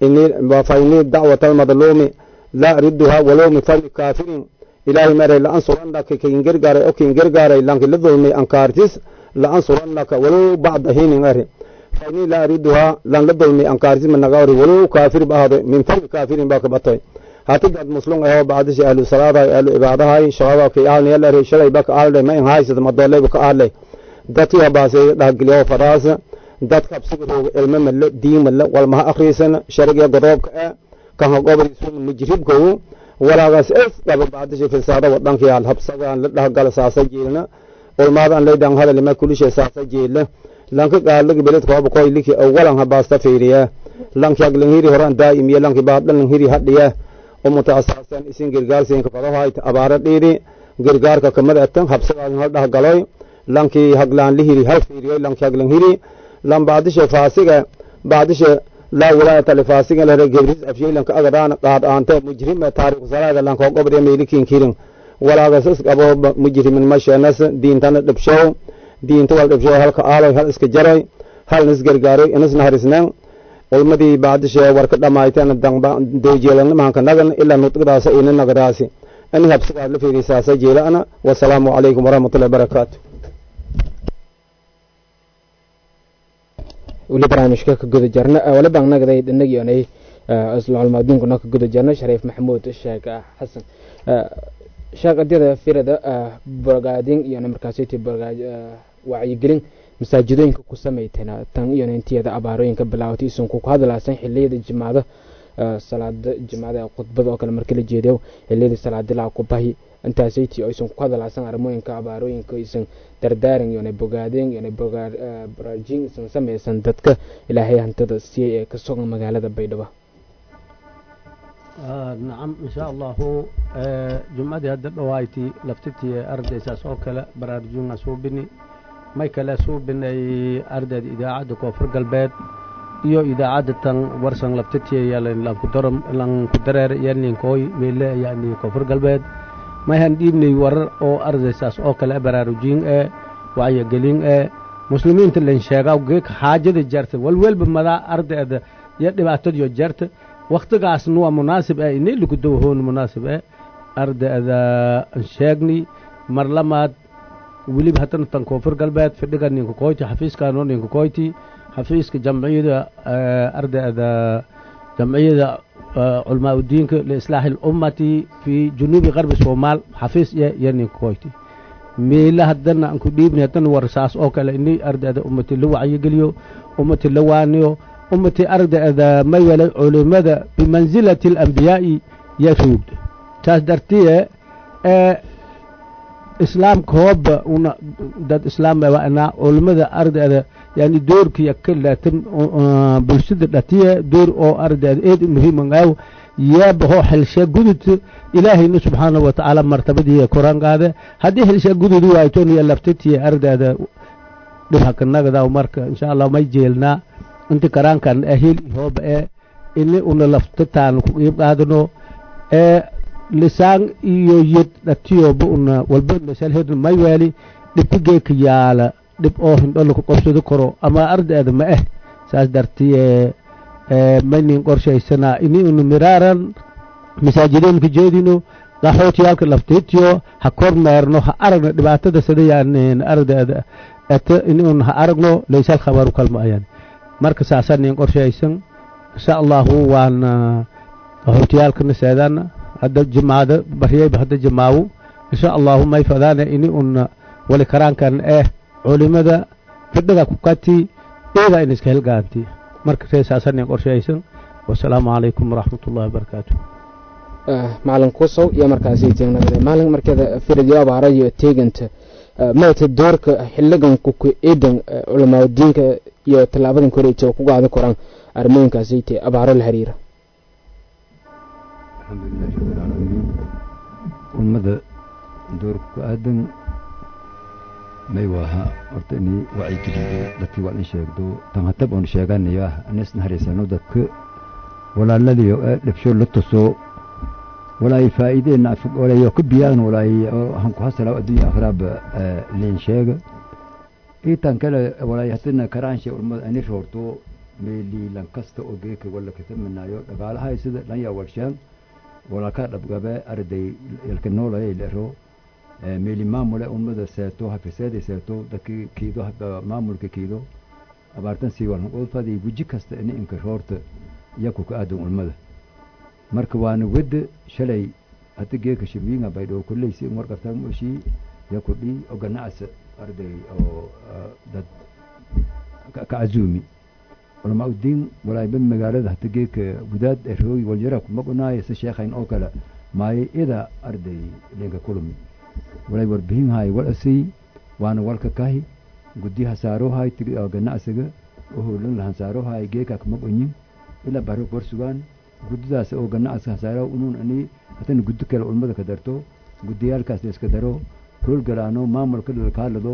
fainii dacwata almadluumi laa ariduha walow min fadli kaafirin ilaahay ma erey laansurannaka kaingergaaray o kaingergaaray lanki la dulmay ankaartis laansurannaka walow bacda hinin eri fainii laa ariduha lan la dulmay ankaartis managaari walow kaafir ba ahdo min fadli kaafirin baa ka batay hati dad muslum aho bacdishi ahlu salaadahay ahlu ibaadahay shabaabka aalniyalare shalay baka aalday ma in haysada madooleyba ka aalay dadkii habaasay dhahgeliyo faraasa dadka absiga rooga ilmo male diin male walmaha akhriisana sharigiya godoobka ah kan hagobadiisu mujribkow walaagaas es dhaba bacdishi fisaada wadankiyaal habsagaan la dhahgala saasa jeelna ulmaadaan laydan hadalima kulishe saasa jeela lanka gaalagi beledkooba koy liki awalan habaasta fiiriya lanki haglan hiri horan daa'imiya lanki baadhalan hiri hadhiya umuta asaasan isin girgaarsiinka fadahoayta abaara dhiidi girgaarka kamid atan habsagaadin hal dhahgaloy lankii haglaan lihiri hal fiiriyo lanki haglan hiri lan baadishe faasiga baadishe laa wilaayata lifaasiga lehre gebris afshay lanka agadaan qaad aante mujrime taariku salaada lankoo gobde meelikin kirin walaagas isqabo mujrimin masheenas diintana dhibshow diinta wal dhibshow halka aaloy hal iska jaroy hal nisgargaaroy inisna harisneen ulmadii baadishe warka dhamaayteen dangba dowjeelanimahanka nagan ilaa nutqdaasa ina nagadaasi ani habsigaad la fiirisaasa jeela'ana wasalaamu calaykum waraxmatullahi barakaatu weli barnaamijka ka guda jarna wali baan nagday dhanagionay islaalmaaduunkuna ka guda jarna shariif maxamuud sheekh xasan sheekh adyada firada bogaadin iyona markaasiti wacyigelin masaajidooyinka ku samaytana tan iyona intiyada abaarooyinka bilaawatay isunku ku hadlaasan xiliyada jimaada salaada jimaada khudbada oo kale marka la jeedo xiliyadii salaadilaa ku bahi intaasaytii aysan ku hadalaasan arrimooyinka abaarooyinka aysan dardaaran iyona bogaadeen iyona baraajin isan samaysan dadka ilaahay hantada siiyey ee ka sugan magaalada baydhabo nacam insha allahu jumcadii hadda dhawaayti laftitii ardaysaas oo kale baraarujinga suubini may kale suubinay ardayda idaacadda koonfur galbeed iyo idaacadda tan warsan laftitii lanku dareer yaninkooy meele yani koonfur galbeed mayhan dhiibnay warar oo ardaysaas oo kale baraarujin ee wacyigelin ee muslimiinta lan sheegaa geeg xaajada jarta walwelba madaa ardayda iyo dhibaatadiyo jarta waktigaasna waa munaasib eh inay lagu dawahoon munaasib eh ardayda sheegni mar lamaad weliba haddana tan koonfur galbeed fidhiga ninka koyti xafiiskaanoo ninka koyti xafiiska jamciyada ardayda jamciyada culmaa udiinka liislaaxi اlummati fi junuubi qarbi soomaal xafiis iyo iyo ninka koyti meela haddana aan ku dhiibnay haddana warsaas oo kale inay ardayda ummati la wacyigeliyo ummati la waaniyo ummati ardayda may welay culimada bimansilati alambiyaa'i ya ruugda taas dartiye ee islaamka hooba una dad islaam waana culimada ardayda yani doorkiya ka laatan bulshada dhatiye door oo ardayda eed muhiiman aaw yeebaho xelshe gudud ilaahayna subxaanahu watacaala martabadii koran qaade haddii xelshe gudud waaytoniya laftitiye ardayda dhibhakanagada marka insha allah may jeelnaa inti karaankan ahil hooba ee ini una laftitaan ku qiib qaadano ee lisaan iyo yed dhatiyoba una walba masalhed may weeli dhibka geeka yaala dhib oo hindhola ku qabsado karo ama ardayda ma eh saas dartiye maynin qorshaysanaa ini una miraaran masaajideenka jeedino qaxootiyaalka laftiitiyo ha kor meerno ha aragno dhibaatada sida yaanin ardayda ete ini una ha aragno laysal khabaru kalma ayaan marka saasanin qorshaysan insha allahu waana qaxootiyaalkana seedana hadda jimaada baryayba hadda jimaawo insha allahu may fadaana ini una wali karaankan eh culimada fidhiga ku kati eeda in iska helgaanti marka see saasanin qorshaysan wasalaamu calaykum waraxmat ullahi wabarakaatu macalin kusow iyo markaasi teegnagada maalin markeeda firadiyo abaara iyo teeganta maata doorka xiligan kuku eedan culamaa diinka iyo tallaabadan koreeja ku qaadi koraan arrimooyinkaasi te abaaro la xiriira alxamdulilahi rabbilcaalamiin ummada doorka ku aadan may waaha horta inay wacyigeliyo dadkii waa in sheegdo tanhatab oon sheeganayo ah anisna hariisano dadka walaaladiyo ee dhibsho la tuso walaay faa'iideenna walayo ka biyaan walaay hanku hasala addunya akhraaba liin sheega itan kale walaay hadina karaanshe ummada ani roorto meeli lan kasta oo geeka wala katamanaayo dhagaalahay sida dhanya warshaan walaalka dhabgabe arday yalka noolaya lero meeli maamule ummada seeto hafiseeda seeto dadki kiido maamulka kiido abaartan sii walan qodfadii guji kasta ini inka roorta yaku ka aadan ulmada marka waana wedda shalay hada geeka shirwiinga baydhoo kolleysi in warqabtan moshii yaku dhi oo ganacsa arday oo dad ka cazuumi culamaa udiin walaayba magaalada hata geeka gudaad erooy waljara kuma qunaayo si sheekhayn oo kale maayo ida arday lenka kulumi walaay warbihin haay wal asay waana walka kahi guddiha saaroohay ganacsiga oo howlan lahan saaroohay geeka kuma qunyin ilaa baro borsugaan guddidaas oo ganacsiga hasaaro unuun ani hatana guddi kale ulmada ka darto guddiyaalkaas la iska daro rool galaano maamulka lalkaalado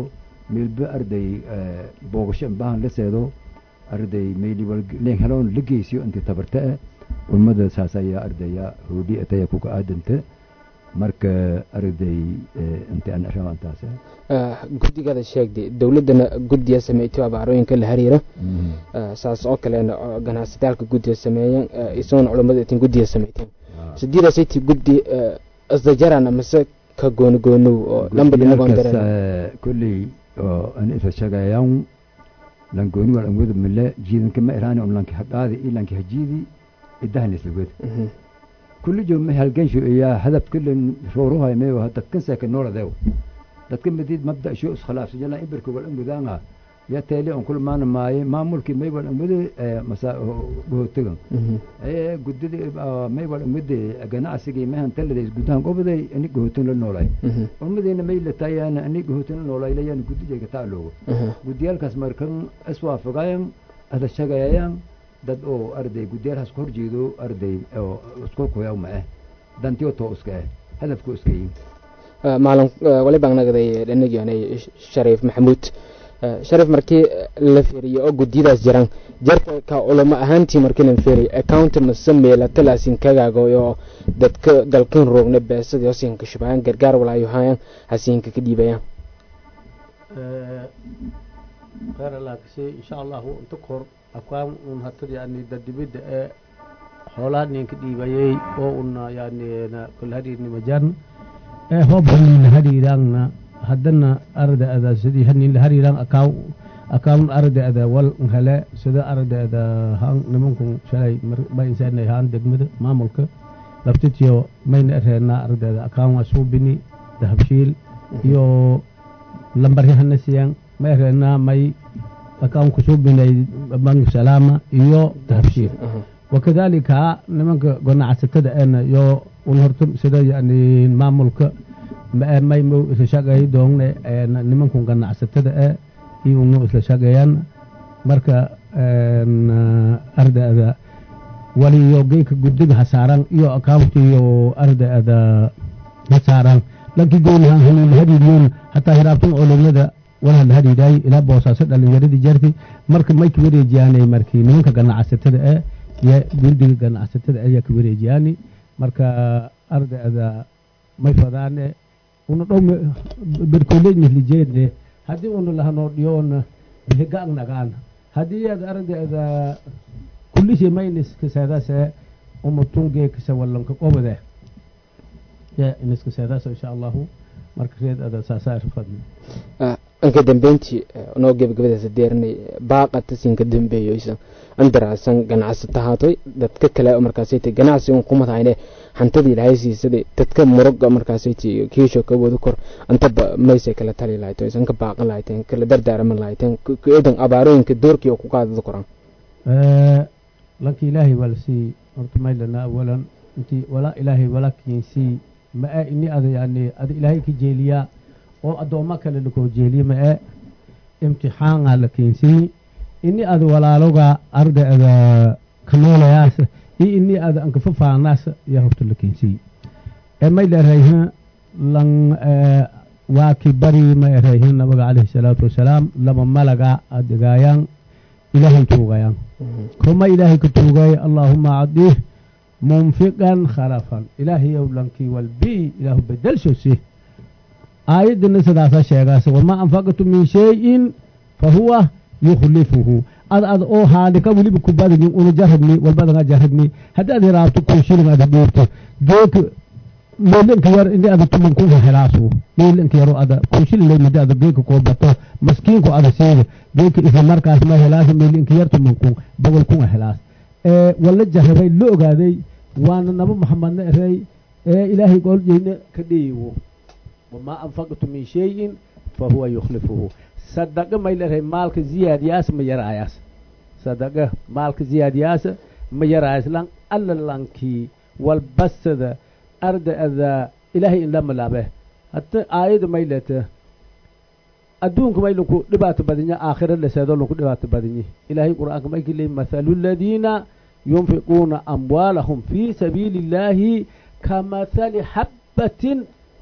meelba arday boogasho bahan la seedo arday meeliwal leen heloon la geysiyo inti tabarta ah ummada saas ayaa ardaya hoodhi ataya kuka aadanta marka arday inta aan rabantaas guddigada sheegday dowladdana guddiya sameeytay abaarooyinka la xiriira saas oo kalena ganacsataalka guddiya sameeyeen isagoona culammada itin guddiya sameeyteen sidiidaasaytii guddi isdajarana mase ka gooni goonow oo lamba dhinagoon dareen kolley an isa shagayan lan gooni wal an wada mile jiidanka ma irani un lanki haqaadi i lanki hajiidi idahnis lagwed kulli jo ma halgansho iyaa hadaf kullen rooruhay meyo dadkan seka nooladew dadka midid mabda isho iskhilaafsan jala ibirka wal an gudaanga ya teele on kul maana maaye maamulkii may wal an wade masa gohotegan ee gudidi may wal an wade ganacsigii mehan taladays gudahan gobaday ani gohotin la noolay ummadeyna may latayaan ani gohotin la noolay layaan gudijayga taaloogo gudiyaalkaas markan iswaafagayan ada shagayayaan dad oo arday gudiyaalhaas ku horjeedo arday oo isku kuyaw ma ah dantiyo too iska ah hadafku iska yihin maalin wali baan nagday dhanagianay shariif maxamuud shariif markii la feriye oo guddiyadaas jiraan jarka ka culamo ahaantii markii lan feriye account mase meelata laasin kagaago oo dadka dalkan roogna beesadii hosinka shubahayaan gargaar walaayo hayaan hasiinka ka dhiibayaan khayr allah kasii insha allahu inta kor akwaan un hatad yani dadibida ee xoolaha ninka dhiibayay oo una yani kul hadiirni majarna ee hoob hanin hadiiraangna haddana arda ada sidii hanin hadiiraan akaw akawn arda ada wal hele sida arda ada han nimankun shalay ma insaanay haan degmada maamulka laftitiyo mayna ereenaa arda ada akawn asuubini dahabshiil iyo lambarihana siyan ma ereenaa may akawn kusuubinay bank salaama iyo dahabshiil wakadalika nimanka ganacsatada eena yo un horta sida yani maamulka may mu isla shaqeey doongne nimankun ganacsatada e iyo unu isla shaqeeyaan marka ardaada waliyo geyka guddiga hasaaran iyo akauntiyo ardaada hasaaran lankii goonihan hanila hadiidiyoon hataa hiraabtan olomada walaha la hadiidaay ilaa boosaaso dhalinyaradii jarti marka may ka wareejiyaanay markii nimanka ganacsatada e iyo guddiga ganacsatada ayaa ka wareejiyaani marka ardaada may fadaane una dhow berkolenyahlijeedne haddii una lahanoo dhiyoona higaang nagaan haddii aad ardaada kullishe maynis kaseedase umatungee kase wallanka qobade ya iniska seedaas insha allahu marka reed ada saasaa irfadne anka dambeyntii noo gebagabadaas deernay baaqata siinka dambeeyoysan andaraasan ganacsata haatoy dadka kale markaasayta ganacsi un kumadhayne hantadii ilahay siisaday dadka muroga markaasayta kiisho ka wada kor antaba maysay kala tali lahayto isan ka baaqan lahayteen kala dardaaraman lahayteen eedan abaarooyinka doorkii oo ku qaadada koran lanki ilaahay waa lasii horta maylana awalan intii walaa ilaahay walakiinsii ma-e ini ada yani ada ilaahay ka jeeliyaa oo addoommo kale lakoo jeeliya ma-e imtixaanaa la keensii ini ada walaaloga ardaada kanoolayaas iyo ini ada ankafafaanaas yaa horta la keensii ee may leerayha lan waa ki bari ma erayha nabiga calayhi salaatu wasalaam laba malaga adegaayaan ilaahay tuugayaan kuma ilaahay ka tuugay allaahuma cadih munfiqan khalafan ilaahayow lankii walbii ilaahu bedelshosi aayaddana sidaasa sheegaas wamaa anfaqtu min shayin fa huwa yukhlifuhu ad ad oo haadhika weliba ku badagin una jarabni walbadanga jarabni haddii ad hiraabto kun shilin ada dhiibto geek meelinka yar ini ada tuman kunka helaasu meelinka yaro ada kun shilin lay midi ada geeka koo bato maskiinku ada siida geeka isla markaas ma helaasa meelinka yar tuman kun boqol kunga helaas wala jarabay la ogaaday waana naba maxamedna erey ee ilaahay gooljeyna ka dhiiwo wamaa anfaqtu min shayin fa huwa yukhlifuhu sadaqa may leedahay maalka ziyaadiyaas ma yaraayaas sadaqa maalka ziyaadiyaas ma yaraayaas lan alla lankii walbasada ardaada ilaahay in la malaabe hata aayada may leeta adduunka may lanku dhibaato badanya aakhira laseedo lanku dhibaato badanye ilaahay qur'aanka may kaleey mathalu ladiina yunfiquuna amwaalahum fii sabiili illaahi kamathali xabbatin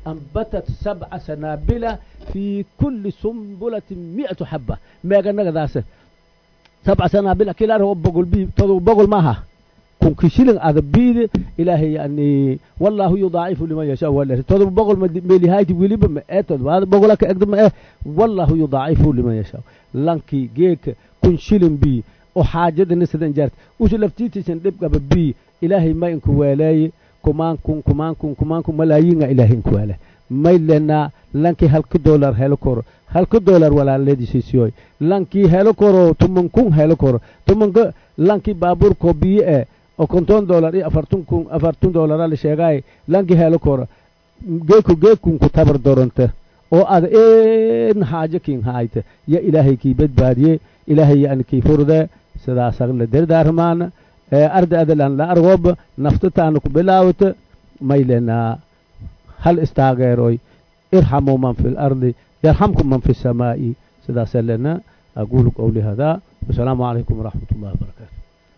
ambatat sabca sanaabila fi kulli sumbulatin mi'atu xaba meeganagadaase sabca sanaabila kilaaro bogol bi todoba bogol maaha kunki shilin ada biide ilaahay yani wallahu yudaacifu liman yashaa wala todoba boqol melihayti weliba ma ee todobaada bogola ka egda ma ee wallahu yudaacifu liman yashaa lankii geeka kun shilin bi oo xaajadana sidan jaarta usu laftiitiisan dhibqaba bi ilaahay ma inku weeleeye kumaan kun kumaan kun kumaan kun malaayinga ilaahay inku weele may lenaa lankii halka dollar helo koro halka dollar walaaladiisiisiyoy lankii helo koro tuman kun helo koro tumanka lankii baabuurkoo biyo ee oo konton dollar iyo afartun kun afartun dollara la sheegaay lankii helo koro geeku geekunku tabar doronta oo ada een haajo kin haayta ya ilaahay kii badbaadiye ilaahay yani kii furde sidaasag la derdaarmaana arda adalan la argoba naftataana ku bilaawata maylenaa hal istaageeroy irxamuu man fi lardi yarxamkum man fi samaa'i sidaasa lena aquulu qowli hada wasalaamu calaykum waraxmat ullahi wabarakaatu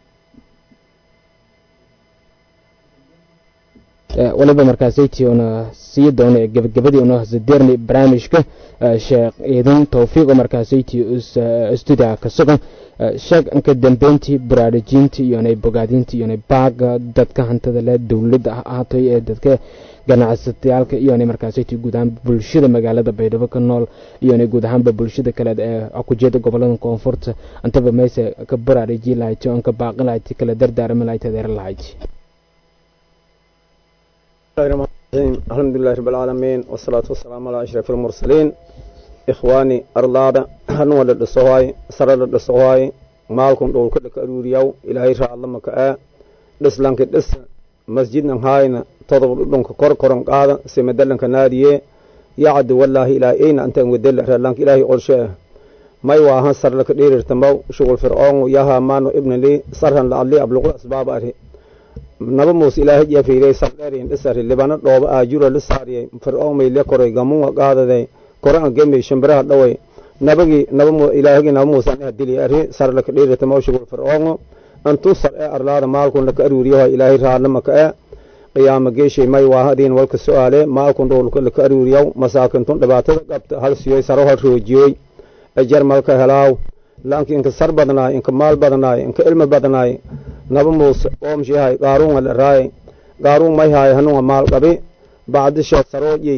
waliba markaasaytii una sii doona gebagabadii una hasadeerni barnaamijka sheekh ciidan towfiiq oo markaasaytii stuudiga ka sugan sheeg anka dambeyntii baraarujintii iyonay bogaadintii iyonay baaga dadka hantada leh dowladda ahaatay ee dadka ganacsatayaalka iyonay markaasaytii guud ahaan bulshada magaalada baydhabo ka nool iyonay guud ahaanba bulshada kaleed ee kujeeda gobolada koonfurta antaba meese ka baraaruji lahayti oo anka baaqi lahayti kala dardaarami lahayti adeer lahayti الحمد لله رب العالمين والصلاة والسلام على أشرف المرسلين إخواني أرلادا هنو لدسوهاي سر لدسوهاي مالكم دول كل كأروريو إلهي شاء الله مكاء دس لانك دس مسجد نهاينا تضرب لنك كور كورن قادا سيمدلنك ناديه يعد والله إلى أين أنت ودل لانك إلهي أرشاه ما يواها سر لك دير ارتمو شغل فرعون وياها مانو ابن لي سرها لعلي أبلغ الأسباب أرهي naba muuse ilaahay jeefiiray sabdheerin dhisari libana dhooba aajura la saariyay fircoon may le koray gamunga qaadaday koran gemay shimbiraha dhaway nabagi naba ilaahagi naba muuse anaha dili ari sar laka dhiirata mawshigul fircoongo antu sar ee arlaada maalkun laka aruuriyaha ilaahay raadlama ka ee qiyaama geeshay may waahadiin walka su-aale maalkun dhowlka laka aruuriyaw masaakintun dhibaatada qabta hal siyoy saro hal roojiyoy ejar malka helaaw laanki inka sar badnaay inka maal badnaay inka ilmi badnaay naba muuse oomshihay qaaruunga la raay qaaruun may haay hanuunga maal qabi bacdisha saroodyey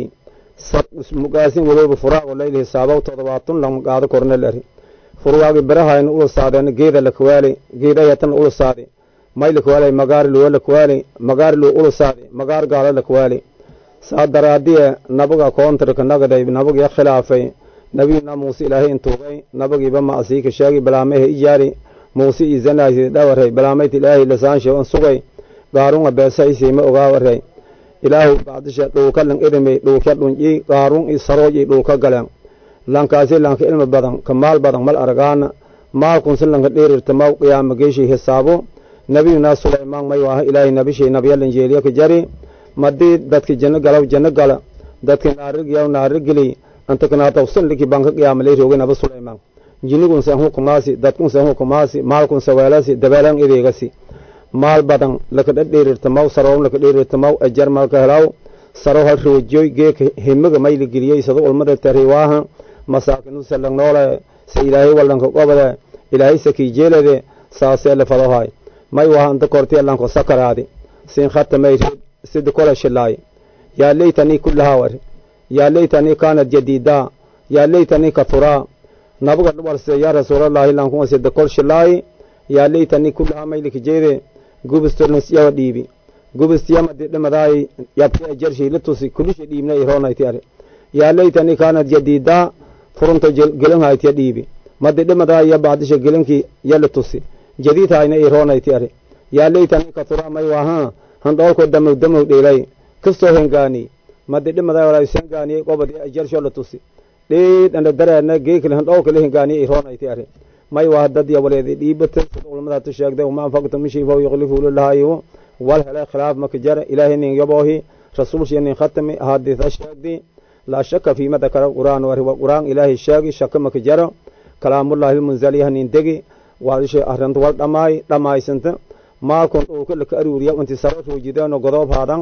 mugaasin walooba furaago layli hisaabow todobaatun lang qaado korne lari furwaagi birahayna ula saadeen geeda lakawaali geedayatan ula saadi may lakawaali magaari luwa lakawaali magaari luwa ula saadi magaar gaalo lakawaali saa daraadiye nabaga koontarka nagaday nabagiya khilaafay nabiyuna muuse ilaahay intuugay nabagiiba macsiika sheegi balaamehe ijaari muuse iyo zanaasi dhawaray balaamayt ilaahay lasaanshe on sugay qaarunga beesaysay ma ogaawaray ilaahu bacdisha dhulka lang idhimay dhulka dhunci qaarun iyo sarooj iyo dhulka galeen lankaasi lanka ilmi badan ka maal badan mal aragaana maalkunsi lanka dhiirirtamaw qiyaama geeshay hisaabo nabiyuna sulaymaan may waaha ilaahay nabishay nabyalan jeeliya ka jari madii dadki janno galaw janno gala dadki naarigyaw naarigeli antakanaatawsan liki banka qiyaama lay roogay naba sulaymaan jinigunse an hukumaasi dadkunse an hukumaasi maalkunse weelasi dabeelan ideegasi maal badan laka dhadheerirtamaw saroon laka dheerirtamaw ajar malka helaw saro hal roojoy geeka himiga mayli geliyey sado ulmada tariwaaha masaakinusa lang noole se ilaahay walanka qobade ilaahay sakii jeelade saasee la fadohay may waha anta korti lanko sakaraadi sin khatamay reed sida kola shilaay yaa leytanii kullahaa yaa leytanii kaanat jadiidaa yaa leytanii kathuraa nabaga dhubalse yaa rasuulallaahi lankuma sida kol shilaay yaa leytanii kullahaa maylika jeede gubistornas yawa dhiibi gubistiyamadi dhimadaay yabke jarshii la tusi kulisha dhiibna ironayti ari yaa leytanii kaanat jadiidaa furunta gelinhaytiya dhiibi madi dhimadaay ya bacdisha gelinkii yala tusi jadiidhayna ironayti ari yaa leytanii kathuraa may waahaa handhoolko damow damow dheelay kastoo hengaani madi dhimadaay walaa ishengaaniyey qobadi jarsho la tusi dheedhana dareena geekile handhoolkale hengaaniye ironayti ari may waa dad ya waleedi dhiibata sida culamadaatu sheegday wama anfaqtum min shay fahu yukhlifu lilahaayo wal hele khilaaf maka jara ilaahay nin yaboohi rasuulshiya nin khatami ahadiisa sheegdi laa shaka fiima dakara qur'aan wari wa qur'aan ilaahay sheegi shaka maka jara kalaamullahi lmunzaliyaha nin degi waadishay arrinta wal dhamaay dhamaysanta maalkun dhulka laka aruuriya inti saro roojideenoo godoob haadan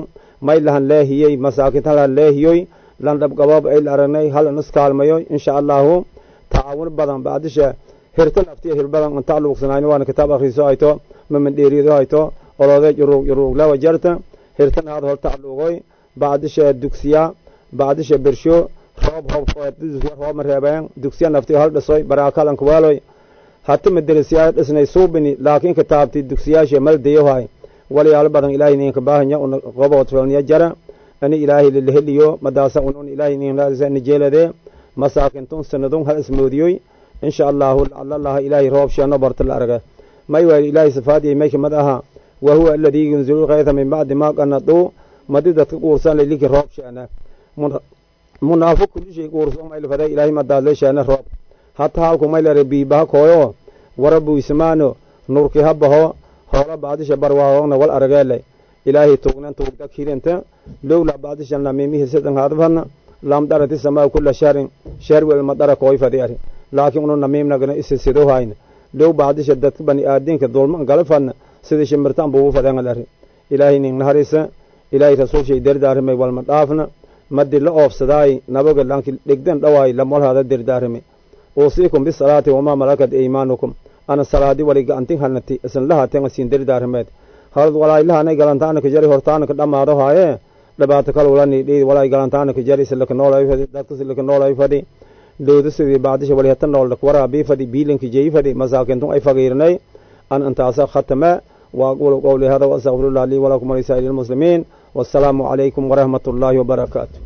may lahan leehiyey masaakinta lahan leehiyoy lan dhabgaboob ay la aragnay hal in iskaalmayo insha allahu tacaawun badan bacdisha hirta naftiya hir badan inta luuqsanayno waana kitaab akhriiso hayto mamandheerido hayto olode juruug juruuglawa jarta hirtan haad horta aluugoy bacdisha dugsiya bacdisha bersho roob hobdugsiya roob mareebeen dugsiya naftiyo hal dhisoy baraakalanka waaloy hata maderasiyaa dhisnay suubini laakiin kitaabti dugsiyaasha maldayohay walyaalo badan ilaahay ninka baahanya qoboodfelniya jara ani ilaahay lilaheliyo madaasa unun ilaahay ninni jeelade masaakintun sanadun hal ismoodiyoy insha allahu lacalalaha ilaahay roob sheeno barta la arga may waay ilaahay sifaadiyay may kamid aha wa huwa aladii yunzilu lkayta min bacdi ma qanaduu madi dadka quursan layliki roob sheena munaafiq kulishay quursan maylfada ilaahay madaadle sheena roob hata halku maylare biibaha kooyo wara buysamaano nurki habaho hoola baadisha barwaaqona wal arageele ilaahay tugnan tugda kirenta lowla baadisha namimihi sidan hadfana lam darati samaa kula sharin shar wel madara koy fadi ari laakiin unu namimnagana isisido hayna low baadisha dadka bani aadinka dulman galafana sida shimirtan buu fadan ari ilaahay nin naharisa ilaahay rasuul shay dardaarimay walma dhaafna madi la oofsadaay nabaga lanki dhigdan dhawaay lamolhada dardaarimay uusiikum bisalaati wamaa malakat aymaanukum ana salaadi wali gacantin halnati isan lahaten siin dardaarimeed halad walaaylahana galantaanaka jari hortaanaka dhammaado haaye dhibaato kalulani dhiid walaay galantaanaka jari silaka noolay fadi dadka silaka noolay fadi dowda sidii baadisha wali hata nool waraa fadi biilinka jeyi fadi masaakintun ay fagiirnay an intaasa khatame وأقول قولي هذا وأستغفر الله لي ولكم ولسائر المسلمين والسلام عليكم ورحمة الله وبركاته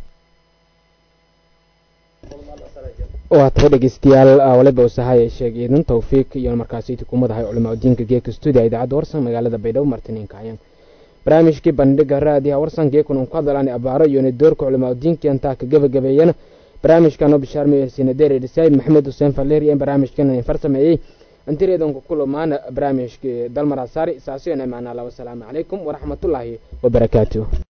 waa tahay dhegeystayaal waliba usahay sheeg iidan tawfiiq iyo markaasi tukumadahay culamaa diinka geeka stuudiya idaacadda warsan magaalada baydhabo martiniinka ayaan barnaamijkii bandhiga raadiyaha warsan geekun un ku hadlaan abaaro iyo doorka culamaa diinka intaa ka gabagabeeyana barnaamijkan oo bishaarmay sinadeer dhisaay maxamed xuseen falleer iyo barnaamijkan farsameeyey antireedanku kulamaana barnaamijkii dalmar asaari saasiyo imaanala wasalaamu calaykum waraxmatullaahi wabarakaatuh